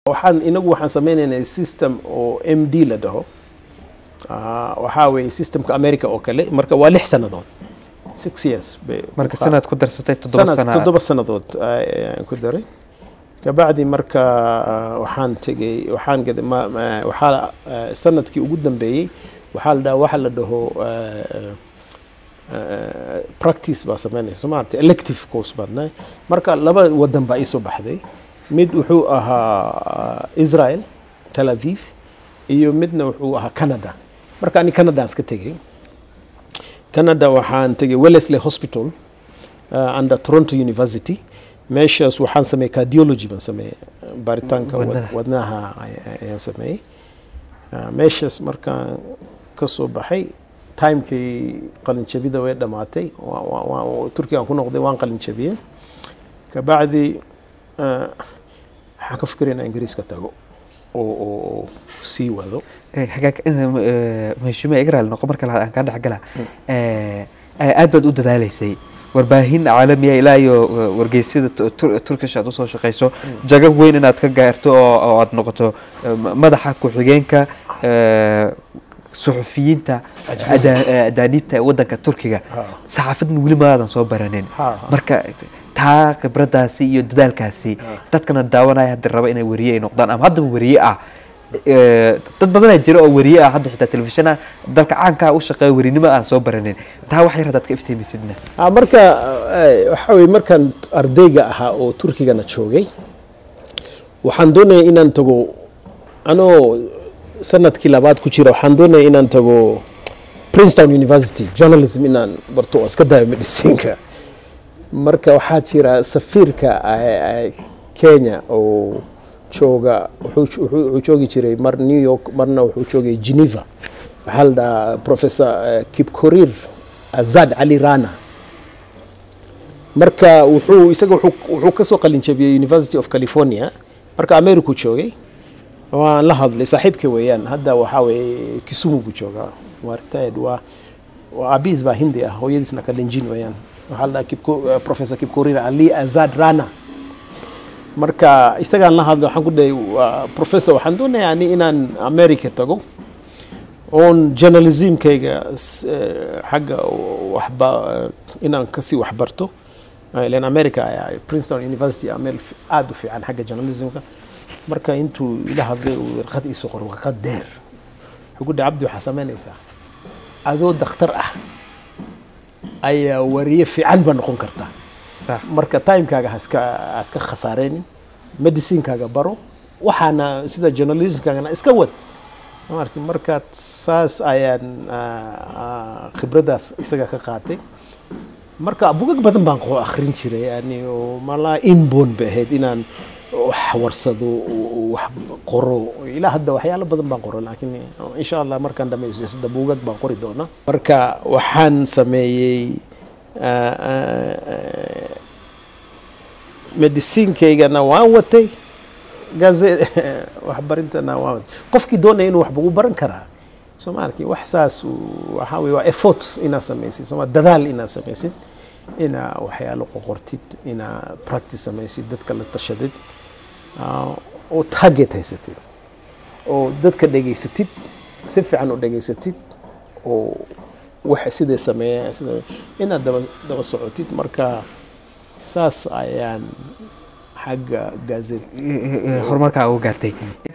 waxaan inagu waxaan sameynaynaa system oo m d la dhaho Ah, waxaa weeye systemka america oo kale marka waa lix sannadood six years bay marka ku sanad ku darsatay toddoba sanad sana toddoba sannadood ayaan ku daray kabacdi marka ah, waxaan tegey waxaan gaday ma- ma- waxaa ah, sanadkii ugu dambeeyey waxaa la dhaha waxa la dhaho ah, ah, practice baa sameynaysa maarata elective course baadna marka laba wadan baa iisoo baxday mid wuxuu ahaa israel tel aviv iyo midna wuxuu ahaa canada marka ani canadaan iska tegey canada waxaan tegey wellesley hospital uh, under toronto university meeshaas waxaan sameeyey cardiology baan sameeyey baaritaanka wad- Wadnaha. wadnaha ay- ayaan sameeyey Uh, meeshaas markaan ka soo baxay timekii qalinjabida way dhammaatay Wa- wa- wa- turkigaan ku noqday waan qalinjabiyey kabacdi uh, waxaan ka fikiraya inaan ingiriiska tago oo oo oo sii wado Eh, hagaag maheshiime igraal noqo marka labaad aan kaa dhexgala Eh, eh, aad baad u dadaaleysay warbaahin caalamiya ilaa iyo eh, wargeysyada tu- tur- turkish aad usoo shaqeyso jago weyn inaad ka gaarto oo oo aad noqoto eh, ma- madaxa ku-xigeenka eh, suxufiyiinta ada- eh, adaaniibta ee wadanka turkiga Ha. saxaafadan weli maadan soo baranin Ha, ha. marka taa khibradaasi iyo dadaalkaasi dadkana daawanaya hadda raba inay wariye ay noqdaan ama haddaba wariye ah Eh, dad badanaa jira oo wariye ah hadda xitaa telefishana dalka caankaa u shaqeeya warinimo aan soo baranin taa wax yar haddaad ka iftiimisidna Ah, marka eh, waxaa weye markaan ardayga ahaa oo turkigana joogay waxaan doonaya inaan tago anoo sanadkii labaad ku jira waxaan doonaya inaan tago princeton university journalism inaan barto oo iska dayo medicinka marka waxaa jira safiirka eh, eh, kenya oo jooga wuxuu wuxuu- wuxuu joogi jiray mar new york marna wuxuu joogay geneva waxaa la dhahaa professor eh, kipkorir azad cali rana marka wuxuu isaga wuxuu wuxuu ka soo qalin jabiyey university of california marka america joogay waan la hadlay saaxiibka weeyaan hadda waxaa weeye kisumu buu joogaa waa retired waa waa aabihiis baa hindi ah hooyadiisna kalenjin weeyaan waxaa la dhahaa Kipko- eh, professor kipkorir ali azad rana marka isagaan la hadlay waxaan ku dhahay waa professor waxaan doonayaa ani inaan america tago oon journalismkayga s- eh, xagga waxba eh, inaan kasii waxbarto Eh, ileen america ayaa princeton university aa meel fi- aad u fiican xagga journalismka marka intuu ila hadlay uu warqad iisoo qoray warqad deer wuxuu ku dhahay cabdi waxaa samaynaysaa adoo dakhtar ah ayaa wariye fiican baa noqon kartaa sax marka timekaaga haska haska khasaareynin medicinkaaga baro waxaana sida journalismkaagana iska wad marka marka saas ayaan ah, ah, khibraddaas isaga ka qaatay marka bugag badan baan qo akhrin jiray yani oo malaa inborn bay ahayd inaan wax warsado oo wax qoro ilaa hadda waxyaalo badan baan qoro laakiin insha allah markaan dhamaysto sida bugag baan qori doonaa marka waxaan sameeyey ah, ah, ah, mediciinkaygana waan watay gaze waxbarintana waan watay qofkii doonaya inuu waxba u baran karaa soomaalki wax saas uu- waxaa weye waa efforts inaad samaysid sooma dadaal inaad samaysid inaa waxyaalo qoqortid inaa practice samaysid dadka la tashadid ah, oo target haysatid oo dadka dhegaysatid si fiican u dhegaysatid oo wax siday sameeya sida inaad daba daba socotid marka saas ayaan xagga gazet horumarkaa uga gaartay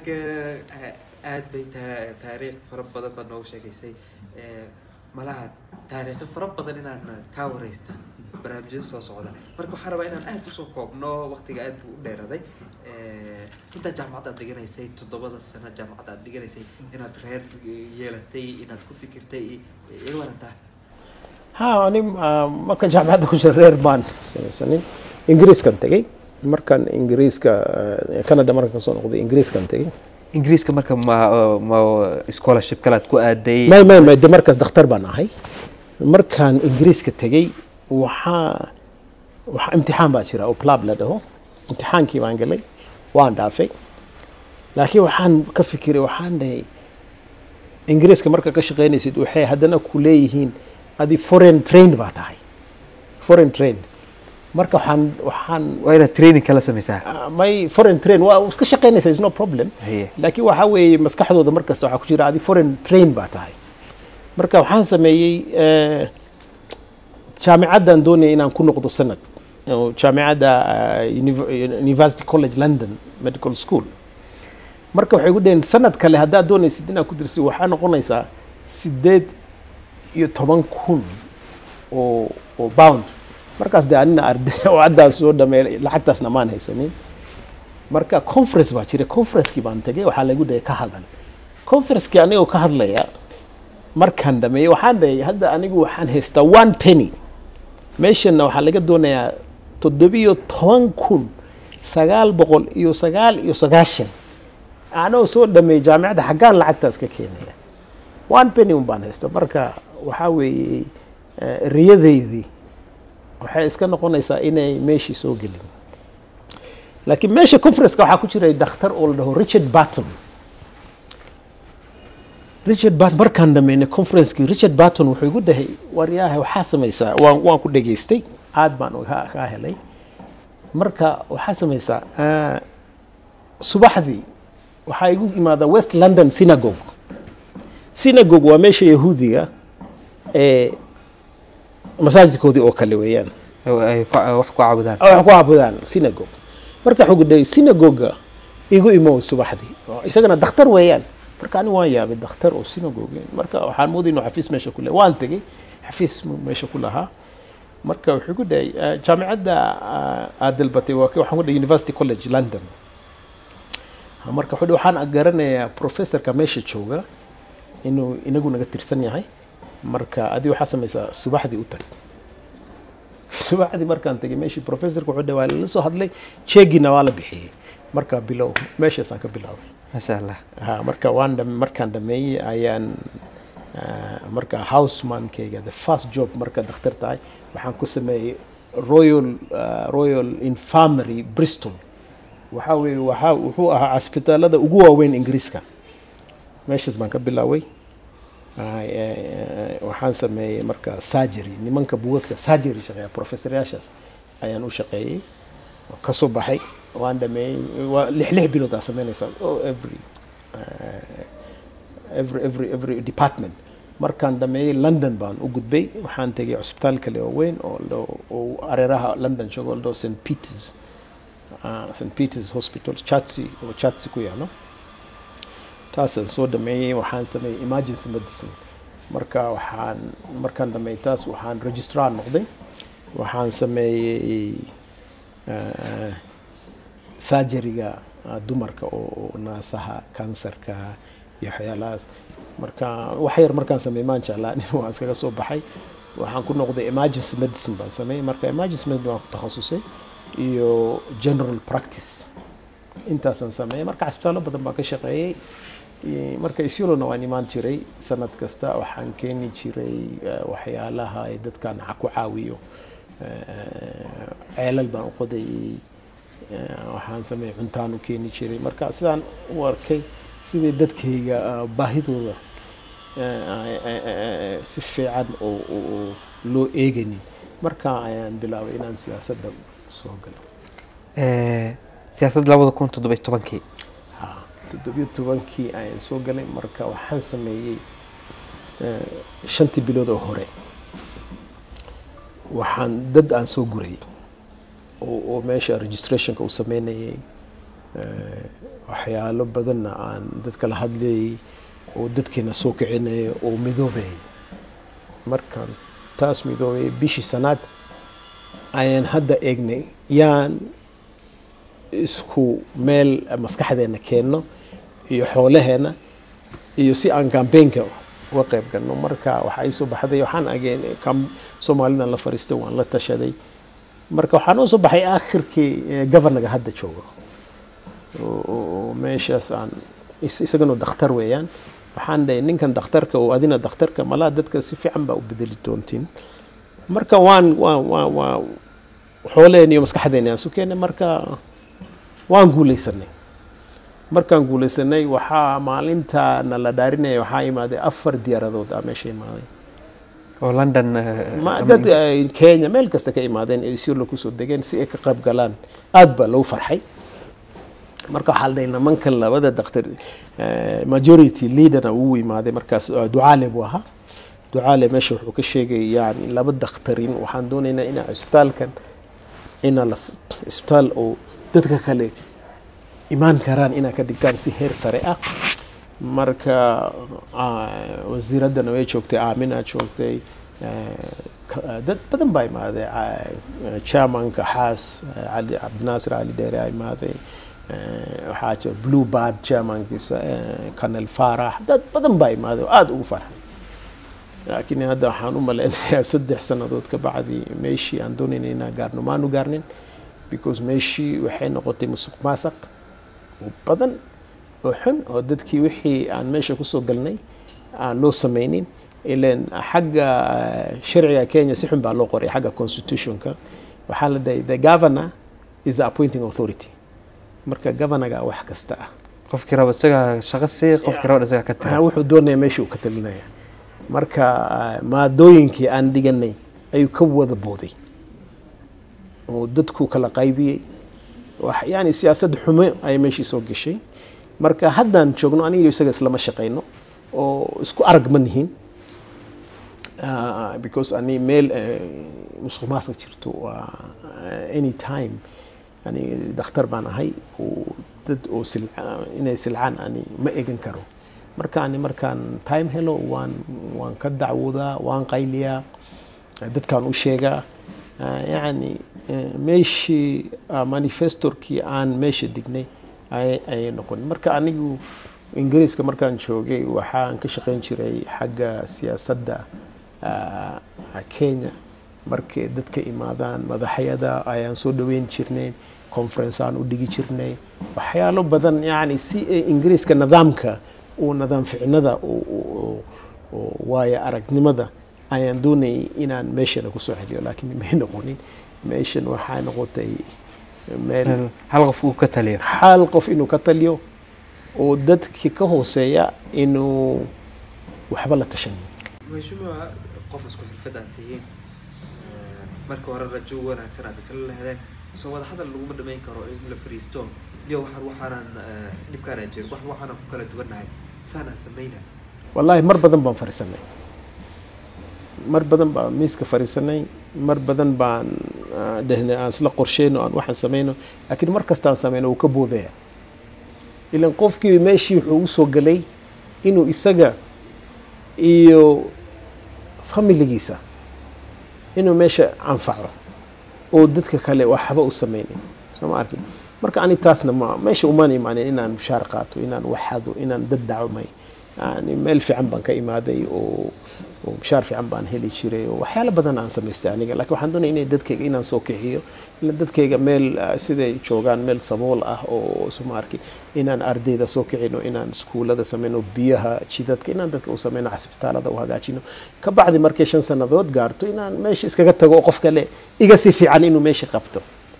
aad bay taa- taariikh fara badan baad noogu sheegaysay Eh, malaha taariikho fara badan inaan kaa wareysta barnaamijyada soo socda marka waxaan rabaa inaan aad usoo koobno waqtiga aad buu u dheeraday Eh, intaa jaamacad aad dhiganaysay toddobada sano jaamacad aad dhiganaysay inaad reer yeelatay inaad ku fikirtay iga warantaa ha ani ah, markaan jaamacadda ku jira reer baan samaysanin ingiriiskan tegey markaan ingiriiska ah, canada markaan kasoo noqday ingiriiskan tegey ingiriiska marka ma ma scholarship kalaad ku aaday may may may de markaas dakhtar baan ahay markaan ingiriiska tegey waxaa waxaa imtixaan baa jira oo plab la dhaho imtixaankii baan galay waan dhaafay laakiin waxaan ka fikiray waxaan dhahay ingiriiska marka ka shaqaynaysid waxay haddana ku leeyihiin adi foreign train baa tahay foreign train marka waxaan waxaan waa inaad training kala samaysaa ah, may foreign train waa iska shaqaynaysa is no problem Haye. laakiin waxaa weeye maskaxdooda mar kasta waxaa ku jira adi foreign train baa tahay marka waxaan sameeyey eh, jaamicaddan doonaya inaan ku noqdo sanad oo jaamicadda ah, Univ- university college london medical school marka waxay gu dhaheen sanad kale haddaad doonaysid inaad ku dirsid waxaa noqonaysaa sideed iyo toban kun oo oo bound markaas de anina arday oo caddaas soo dhameey lacagtaasna maan haysanin marka conference baa jira conferencekii baan tegay waxaa lagu dhahay ka hadal conferencekii anigoo ka hadlaya markaan dhameeyey waxaan dhahay hadda anigu waxaan haystaa one penny meeshanna waxaa laga doonayaa toddobiyo toban kun sagaal boqol iyo sagaal iyo sagaashan anoo soo dhameeyey jaamicadda xaggaan lacagtaas ka keenaya one penny un baan haysta marka waxaa weeye eh, riyadeydii waxay iska noqonaysaa inay meeshii soo gelin laakiin meesha conferenceka waxaa ku jiray dhakhtar oo la dhaho richard barton richard barton markaan dhameynay conferencekii richard barton wuxuu igu dhahay waryaahe waxaa samaysaa waan waan ku dhageystay aad baan uga- kaa helay marka waxaa samaysaa ah, subaxdii waxaa igu imaadaa west london synagogue synagogue waa meesha yahuudiga ee masaajidkoodii oo kale weeyaan oo ay ku- wax ku caabudaan oo wax ku caabudaan synagogue marka wuxuu dhahay synagoga igu imow subaxdii oo isagana dakhtar weeyaan marka ani waan yaabay dakhtar oo synagogue marka waxaan moodayay inuu xafiis meesha ku lehay waan tegey xafiis mu meesha ku lahaa marka wuxuu ku dhahay "Ah, jaamicadda ah, aad dalbatay waa waxaan ku dhahay university college london Ah, marka wuxuu dhahay waxaan garanayaa professorka meesha jooga inuu inagu naga tirsan yahay marka adi waxaa samaysaa subaxdii u tag subaxdii markaan tegay meeshii professorka wuxuu dhahay waa lala soo hadlay jeegina waa la bixiyey marka bilow meeshaasaan ka bilaabay maasha allah ha marka waan dham- markaan dhameeyey ayaan ah, marka housemankeyga the first job marka dakhtar tahay waxaan ku sameeyey royal ah, royal infirmary bristol waxaa weeye waxaa wuxuu ahaa asbitaalada ugu waaweyn ingiriiska meeshaas baan ka bilaaway Ay, eh, eh, waxaan sameeyey marka surgery nimanka buugagta surgery shaqeeya professoryaashaas ayaan u shaqeeyey oo ka soo baxay waan dhameeyey waa lix lix bilood aa sameynaysaa oh, every eh, every every every department markaan dhameeyey london baan u gudbay waxaan tegay cusbitaal kale oo weyn oo lo- oo areeraha london joogo oo la dhaho st peters ah, st peters hospital chatsea oo chatsea ku yaalo taasaan soo dhameeyey waxaan sameeyey emergency medicine marka waxaan markaan dhameeyey taas waxaan registrar noqday waxaan sameeyey ah, surgeryga ah, dumarka oo oo naasaha kansarka iyo waxyaalahaas marka wax yar markaan sameeyey maan jeclaa nin waan iskaga soo baxay waxaan ku noqday emergency medicine baan sameeyey marka emergency medicine waan ku takhasusay iyo general practice intaasaan sameeyey marka cisbitaallo badan baan ka shaqeeyey Iyo marka isyolona waan imaan jiray sanad kasta waxaan keeni jiray eh, waxyaalaha ay dadkan ha ku caawiyo Eh, ceelal baan u qodayey Eh, waxaan sameeyey cuntaan u keeni jiray marka sidaan u arkay sidii dadkayga ah, baahidooda eh, ay- ay- ay- si fiican oo oo- oo loo eegaynin marka ayaan bilaabay inaan siyaasadda soo galo Eh, siyaasadda labada kun toddoba iyo tobankii ha toddobiyo tobankii ayaan soo galay marka waxaan sameeyey eh, shantii bilood oo hore waxaan dad aan soo guray oo, oo meesha registrationka u sameynayay eh, waxyaalo badanna aan dadka la hadlayay oo dadkeena soo kicinaya oo midoobayay markaan taas midoobay bishii sanaad ayaan hadda eegnay yaan isku meel maskaxdeena keenno iyo xoolaheena iyo si aan campaignka uga qayb galno marka waxaa ii soo baxday waxaan ageen kam soomaalidan la fariistay waan la tashaday marka waxaan u soo baxay akhirkii eh, governaga hadda joogo oo- oo oo meeshaas aan is- isagana dakhtar weeyaan waxaan dhahay ninkan dakhtarka oo adina dakhtarka malaa dadka si fiican baa u bedeli doontiin marka waan waan waan waan xooleen iyo maskaxdeena aan su keenay marka waan guulaysanay markaan guulaysanay waxaa maalinta na la dhaarinaya waxaa imaaday afar diyaaradood aa meesha imaaday oo london eh, ma ama dad ay kenya meel kasta ka imaadeen ee isyurla kusoo degeen si ay ka qayb galaan aad baa loo farxay marka waxaa la dhahay nimankan labada daktar eh, majority leaderna uu imaaday markaas eh, ducaale buu ahaa ducaale meesha wuxuu ka sheegay yani laba dakhtarin waxaan doonaynaa inaa isbitaalkan ina la s- isbitaal oo dadka kale imaan karaan inaa ka dhigtaan si heer sare ah marka ah, wasiiraddana way joogtay aamina joogtay eh, ka- dad badan baa imaaday ah, chairmanka xaas eh, cali cabdinaasir cali dheere aa imaaday eh, waxaa jira blue bard chairmankiisa eh, colonel farax dad badan baa imaaday oo aada ugu farxay laakiin hadda waxaan u maleynayaa saddex sannadood ka bacdi meeshii aan doonayna inaan gaarno maanu gaarnin because meeshii waxay noqotay musuq maasaq oo badan oo xun oo dadkii wixii aan meesha kusoo galnay aan loo sameynin ilan xagga eh, sharciga kenya si xun baa loo qoray xagga constitutionka waxaa la dhahay the governor is the appointing authority marka governorga wax kasta ah qofkii raba isaga shaqo sii qofkii raba isaga ka Ah, tira wuxuu doonaya meesha uu ka talinaya marka ah, maadooyinkii aan dhiganay ayuu ka wada booday oo dadku kala qaybiyey wax yani siyaasad xumo ay meeshii soo gashay marka haddaan joogno aniga iyo isaga islama shaqayno oo isku arag ma nihin Ah, because ani meel eh, musuq maasuq jirto waa eh, any time ani dakhtar baan ahay oo dad oo silca- inay silcaan ani ma egan karo marka ani markaan time helo waan waan ka dacwoodaa waan qayliyaa dadkaan u sheegaa Ah, yacni eh, meeshii ah, manifestorkii aan meesha dignay ay- ayay noqon marka anigu ingiriiska markaan joogay waxaan ka shaqayn jiray xagga siyaasadda ah, kenya markay dadka imaadaan madaxyada ayaan soo dhaweyn jirnay conference aan u dhigi jirnay waxyaalo badan yani si ay ingiriiska nidaamka uu nidaam ficnada uu- uu- uu- uu waayo aragnimada ayaan doonayay inaan meeshana kusoo celiyo laakiin may noqonin meeshan waxaa noqotay meel Meel hal qof uu ka taliyo hal qof inuu ka taliyo oo dadkii ka hooseeya inuu waxba la tashanin mheshimiwa qof isku xirfad aad tihiin Eh, marka hore rajo wanaagsan aad isla lehdeen soo wada hadal laguma dhamayn karo in la fariisto iyo waxaan waxaanan eh, dhibkaanaan jirin wax waxaanan ku kala duwannahay saanaan samayna wallaahi mar badan baan fariisanay mar badan baan miiska fariisanay mar badan baan ah, dhehnay aan isla qorsheyno aan waxaan sameyno laakiin mar kastaan sameyno wuu ka boodaya ilan qofkii meeshii wuxuu usoo galay inuu isaga iyo familigiisa inuu meesha anfaco oo dadka kale waxba u sameynin soo ma arkin marka ani taasna ma meesha umaan imaanin inaan mushaar qaato inaan waxado inaan dad dacmay yani meel fiican baan ka imaaday oo oo mushaar fiican baan heli jiray oo waxyaalo badan aan samaystay aniga laakiin waxaan doonaya inay dadkayga inaan soo kiciyo ila dadkayga meel ah, siday joogaan meel sabool ah oo suma arki inaan ardayda soo kicino inaan iskuulada sameyno biyaha jidadka inaan dadka u sameyno casbitaalada u hagaajino ka bacdi markay shan sannadood gaarto inaan meesha iskaga tago oo qof kale iga si fiican inuu meesha qabto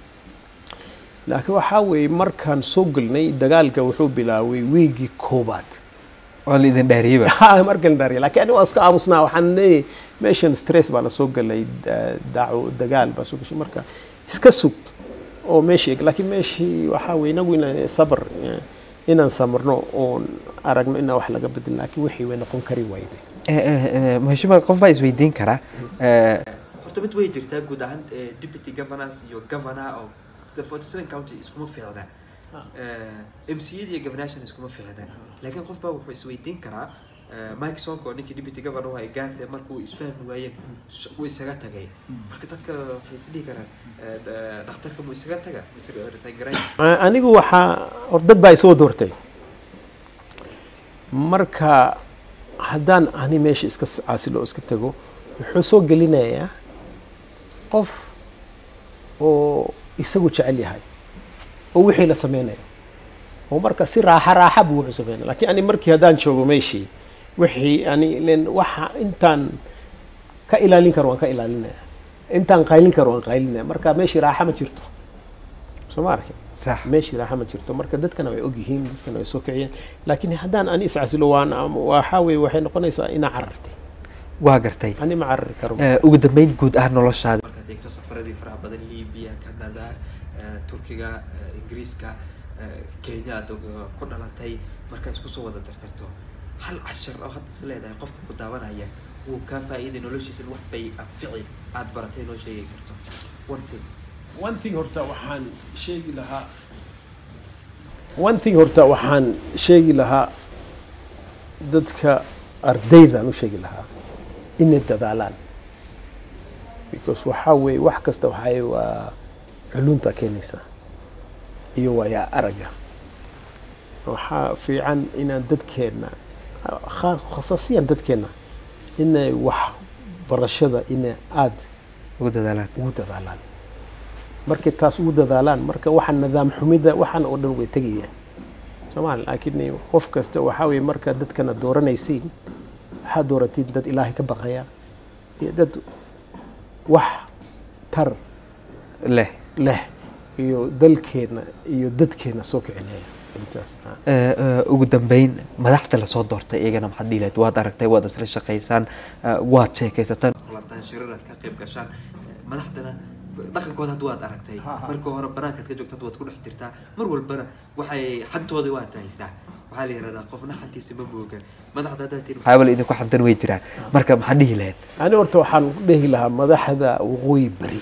laakiin waxaa weeye markaan soo gelnay dagaalka wuxuu bilaaway wiigii koobaad waa la idin dhaariyeyba Ha, markan dari laakiin aniga waa iska aamusnaa waxaan leeyahay meeshan stress baa lasoo galay da- daco dagaal baa soo gashay marka iska sug oo meesha eg laakiin meeshii waxaa weye inagu inaan sabr eh, inaan samarno oon aragno inaan wax laga bedel laakiin wixii way noqon kari wayday Eh, eh, eh, mheshimiwa qof baa isweydiin karaa Eh, horta mid way jirtaa guud ahaan eh, deputy governors iyo governor oo the 47 county iskuma fiicna mcd iyo governorshana iskuma fiicna laakiin qof baa wuxuu isweydiin karaa eh, mike sonko oo ninkii deputy governor waa gaathe markuu isfahmi waayeen sh- wuu isaga tagay marka dadka waxay isdhihi karaan eh, d- dhakhtarka muu isaga taga muu isaga resign garayn A- anigu waxaa hor dad baa isoo doortay marka haddaan ani meesha iska s- caasilo oo iska tago wuxuu soo gelinayaa qof oo isagu jecel yahay oo wixii la sameynayo oo marka si raaxa raaxa buu wuxuu sameynaya laakiin ani markii haddaan joogo meeshii wixii ani len waxa intaan ka ilaalin karo waan ka ilaalinaya intaan qaylin karo waan qaylinaya marka meeshii raaxa ma jirto soo ma arkin sax meeshii raaxa ma jirto marka dadkana way ogyihiin dadkana way soo kiciyeen laakiin haddaan ani iscasilo waan waxaa weye waxay noqonaysaa inaa carartay waa gartay ani ma carari karo Eh, ugu dambeyn guud ahaan noloshaada markaad eegto safaradii faraha badan libiya canada eh, turkiga eh, ingiriiska eh, kenya aad og- ku dhalatay markaa isku soo wada tartarto hal cashar oo hadda is leedahay qofka ku daawanaya wuu kaa faa'iiday noloshiisa wax bay anfici aad baratay noo sheegi karto one thing one thing horta waxaan sheegi lahaa one thing horta waxaan sheegi lahaa dadka ardaydaan u sheegi lahaa inay dadaalaan because waxaa weeye wax kasta waxay waa culunta keenaysa iyo waayaa aragga waxaa fiican inaan dadkeenna kha- khasaasiyan dadkeenna inay wax barashada inay aada ugu dadaalaan ugu dadaalaan markay taas ugu dadaalaan marka waxaa nidaam xumida waxaan oo dhan way tegayaan soomaali laakiin qof kasta waxaa weye marka dadkana dooranaysiin waxaa dooratiin dad ilaahay ka baqaya iyo dad wax tar leh leh iyo dalkeena iyo dadkeena soo kicinaya intaas ah. Eh, eh, ugu dambeyn madaxda lasoo doortay iyagana maxaad dhihi lahayd waad aragtay waad isla shaqaysaan eh, waad sheekaysataan kulantaan shirar aad ka qayb gashaan madaxdana dhaqankooda hadda waad aragtay Ha, ha. marka hore banaankaad ka joogto hadda waad ku dhex jirtaa mar walbana waxay xantooda waad haysaa waxaa la yihahdaa qofna xantiisa ma mooga madaxda haddaad tiri waxyaabala idinku xantan way jiraan marka maxaad dhihi lahayd ani horta waxaan ku dhehi lahaa madaxda waqooyi beri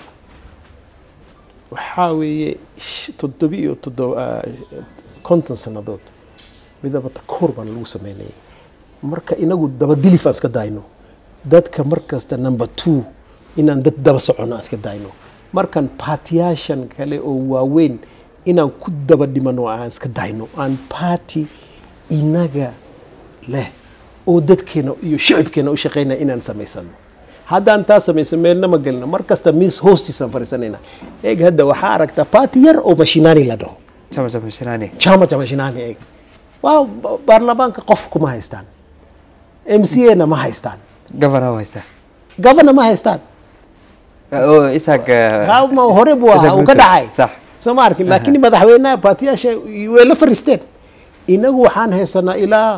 waxaa weeye sh- toddoba iyo toddoba konton sannadood midaba takoor baan lagu sameynayay marka inagu dabadilif aan iska daayno dadka mar kasta number two inaan dad daba socono aan iska daayno markan baatiyaashan kale oo waaweyn inaan ku daba dhimano aan iska daayno aan baati inaga leh oo dadkeena iyo shicibkeena u shaqeynaya inaan samaysano haddaan taa samaysan meelna ma gelino mar kasta miis hoostiisaan fariisanayna eeg hadda waxaa aragtaa baati yar oo mashinaani la dhaho jama jama shinaani chama cha mashinani eeg waa ba- baarlamaanka qof kuma haystaan m c a na ma haystaan governor haysta governor ma haystaan oo isaag eh, Kama hore buu ahaa uu ka Ruto. dhacay sax soo ma arkin laakiin madaxweynaha baatiyaasha way la fariisteen inagu waxaan haysanaa ilaa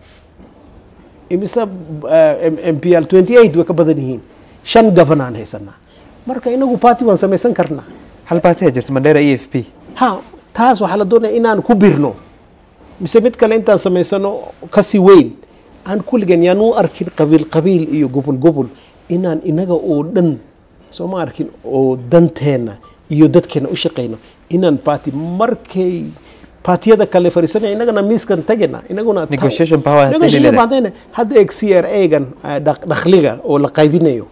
imise m p l 28 way ka badan yihiin shan governor aan haysanaa marka inagu party waan samaysan karnaa hal baati aa jirta mandheera e f p ha taas waxaa la doonaya inaan ku birno mise mid kale intaan samaysano kasi weyn aan kulligan yaan u arkin qabiil qabiil iyo gobol gobol inaan inaga oo dhan soo ma arkin oo danteena iyo dadkeena u shaqayno inaan party markay partiyada kale fariisanaya inagana miiskan tagena inaguna ta- Negotiation power hadday Negotiation leedahay. power haddayna- hadda eeg c r a-gan dakhliga oo la qaybinayo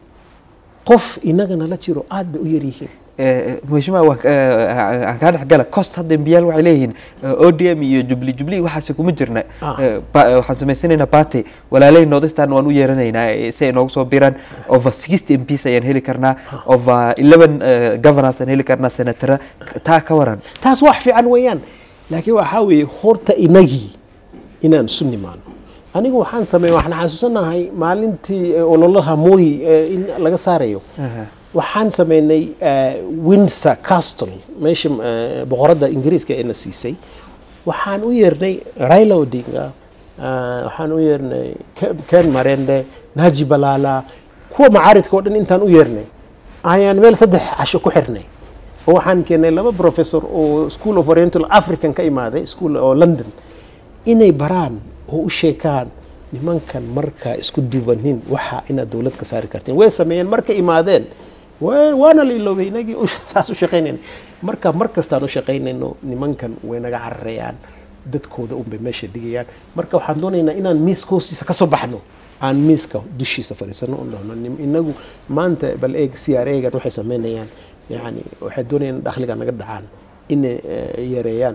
qof inagana la jiro aad bay u yaryihiin mheshimiwa waan ka- eh, aan kaa dhex gala cost hadda embiyaal waxay leeyihiin eh, odm iyo jubli jubli waxaasi kuma jirna Ah. Eh, ba- waxaan samaysanaynaa party walaalay nordistan waan u yeeranaynaa eh, si ay noogu soo biraan over sixty mps ayaan heli karnaa over eleven governors aan heli karnaa senatara taa ka waran taas wax fiican weeyaan laakiin waxaa weeye horta inagii inaan isu nimaano anigu waxaan sameey waxaan xasuusanahay maalintii eh, ololaha mooyi eh, in laga saarayo Aha. waxaan sameynay eh, windsor castle meesha eh, boqoradda ingiriiska ee na siisay waxaan u yeernay raila odinga eh, waxaan u yeernay Ke- ken marende naji balala kuwa macaaridka oo dhan intaan u yeernay ayaan meel saddex casho ku xirnay oo waxaan keenay laba professor oo school of oriental african ka imaaday school oo london inay baraan oo u sheekaan nimankan markaa isku duubanin waxa inaad dowlad ka saari kartiin way sameeyeen markay imaadeen wa- waana la iloobay inagii u- saas u shaqaynayna marka mar kastaan u shaqaynayno nimankan way naga cararayaan dadkooda unbay meesha dhigayaan marka waxaan doonaynaa inaan miiska hoostiisa ka soo baxno aan miiska dushiisa fadhiisano oo dhahno nim- inagu maanta bal eeg c r a gan waxay sameynayaan yani waxay doonayaan in dakhliga naga dhacaan inay eh, yareeyaan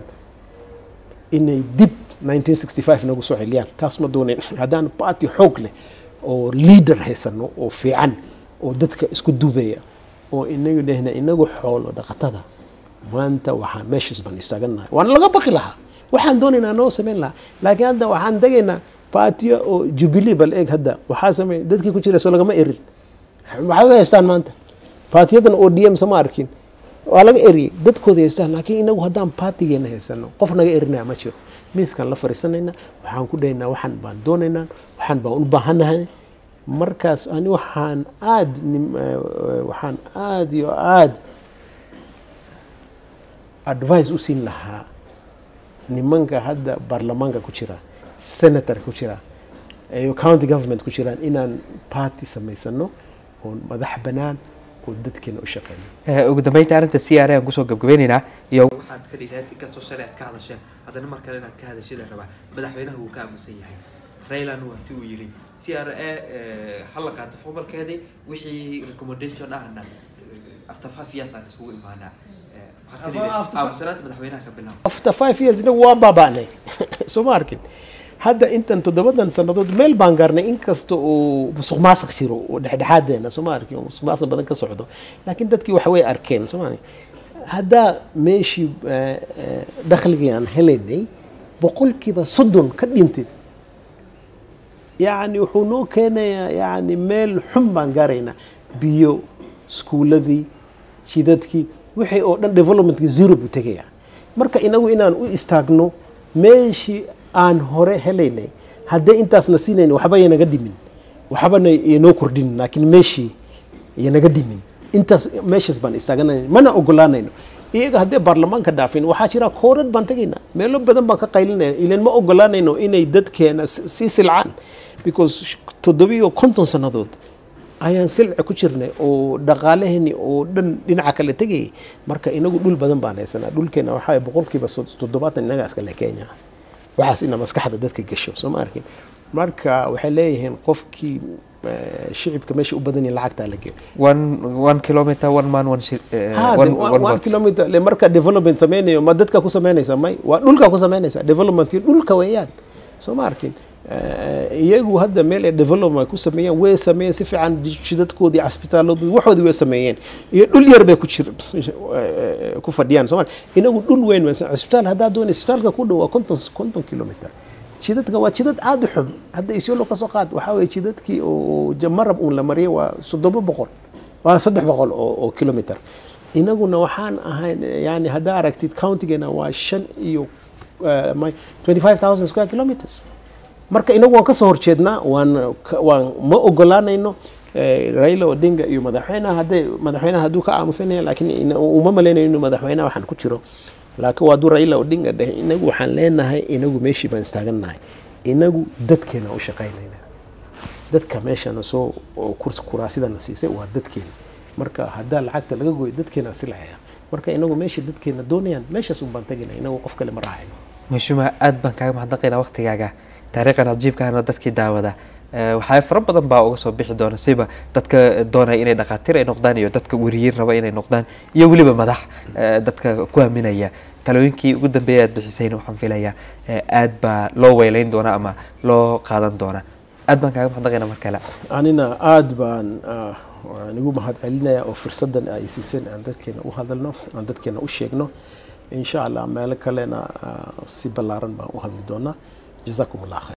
inay dib 1965 nagu soo celiyaan taas ma doonayn haddaan party xoog leh oo leader haysano oo fiican oo dadka isku duubaya oo inagu dhehna inagu xoolo dhaqatada maanta waxaa meeshaas baan istaaganahay waana laga baqi lahaa waxaan doonaynaa noo samayn lahaa laakiin hadda waxaan tegaynaa baatiyo oo jubilee bal eeg hadda waxaa samey dadkii ku jira soo lagama erin maxay u haystaan maanta baatiyadan oo dm sama arkin waa laga eriyey dadkooda haystaan laakiin inagu haddaan baatigeena haysano qof naga erinaya ma jiro miiskaan la fariisanayna waxaan ku dhahaynaa waxaan baan doonaynaa waxaan baan u baahanahay markaas ani waxaan aad nim- eh, waxaan aad iyo aad advice u siin lahaa nimanka hadda baarlamaanka ku jira senator ku jira iyo county government ku jiraan inaan party samaysano oon madax banaan oo dadkeena u shaqeyno Eh, ugu dambeynta arrinta c r aan kusoo gabgabeyneynaa iyo waxaad ka dhigaad inkastoo shalay aad ka hadasheen haddana mar kale inaad ka hadashida rabaa madaxweynaha wuu ka aamusan yahay raylan waati uu yidhi c r a ha la qaato formalkeedii wixii recommendation ahna eh, after five years aan isugu imaanaa Eh, waxaad ka dhigaad After five- aamusanaanta madaxweynaha ka bilaabo after five years inagu waan baaba'nay soo ma arkin hadda intan toddobadan sannadood meel baan gaarnay inkasta uu musuq maasuq jiro oo dhexdhexaadeena soo ma arkin oo musuq maasuq badan ka socdo laakiin dadkii wax way arkeen soo ma arkin haddaa meeshii eh, eh, dakhligii aan helaynay boqolkiiba soddon ka dhintay yacni wuxuu noo keenayaa yacni meel xun baan gaaraynaa biyo iskuuladii jidadkii wixii oo dhan developmentkii zero buu tegayaa marka inagu inaan u istaagno meeshii aan hore helaynay haddee intaasna siinayn waxba yanaga dhimin waxbana yanoo kordhin laakiin meeshii yanaga dhimin intaas meeshaas baan istaaganayna mana ogolaanayno iyaga haddee baarlamaanka dhaafin waxaa jira koorad baan tegaynaa meelo badan baan ka qaylinaya ilan ma ogolaanayno inay dadkeena si- sii silcaan because toddobiyo konton sannadood ayaan silci ku jirnay oo dhaqaalaheeni oo dhan dhinaca kale tegayay marka inagu dhul badan baan haysanaa dhulkeena waxaa boqolkiiba sod- toddobaatan inaga iskale kenya waxaas ina maskaxda dadka gasho soo ma arkin marka waxay leeyihiin qofkii eh, shicibka meesha u badan yahay lacagtaa la geeyo one one kilometer one man one shi- eh, Ha, one de- one- one one vote. kilometer le marka development sameynayo ma dadka ku samaynaysa may waa dhulka ku samaynaysa developmentkii dhulka weeyaan soo ma arkin Eh, iyagu hadda meel ay development ku sameeyeen way sameeyeen si fiican jidadkoodii casbitaaladii waxoodii way sameeyeen iyo dhul yar bay ku jir eh, ku fadhiyaan soo ma inagu dhul weyn weyn cisbitaal haddaa doonay isbitaalka ku dhow waa konton konton kilometer jidadka waa jidad aada u xun hadda isyolo ka soo qaad waxaa weye jidadkii oo jamarab uun la mariyay waa soddoba boqol waa saddex boqol oo, oo kilometer inaguna waxaan ahayn yani haddaa aragtid countigeena waa shan iyo uh, my 25000 square kilometers marka inagu waan kasoo horjeednaa waan ka- waan ma ogolaanayno eh, Raila Odinga iyo madaxweynaha hadday madaxweynaha hadduu ka aamusanaya laakiin ina- uma malaynayo inuu madaxweynaha waxaan ku jiro laakiin waa hadduu Raila Odinga dheh inagu waxaan leenahay inagu meeshii baan istaagannahay inagu dadkeena u shaqaynayna dadka meeshana soo oo kurs kuraasidana siisay waa dadkeena marka haddaa lacagta laga gooyo dadkeena silcaya marka inagu meesha dadkeena doonayaan meeshaas un baan tegina inagu qof kale ma raacayno mashuma aad baan kaaga mahadnaqaynaa waqtigaaga taariikhan cajiibkaana dadkii daawada Eh, waxaa fara badan baa uga soo bixi doona siba dadka doonaya inay dhakhaatiir ay noqdaan iyo dadka weriyiin raba inay noqdaan iyo weliba madax eh, dadka ku aaminaya talooyinkii ugu dambeeyay aad bixisayna waxaan filayaa eh, aad baa loo weylayn doona ama loo qaadan doona aad baan kaaga mahadnaqaynaa mar kale anina aad baan ah, waan igu mahad celinaya oo fursadan ay siiseen aan dadkeena u hadalno aan dadkeena u sheegno insha allah meelo kalena ah, si ballaaran baan u hadli doonaa jazakum allah khayr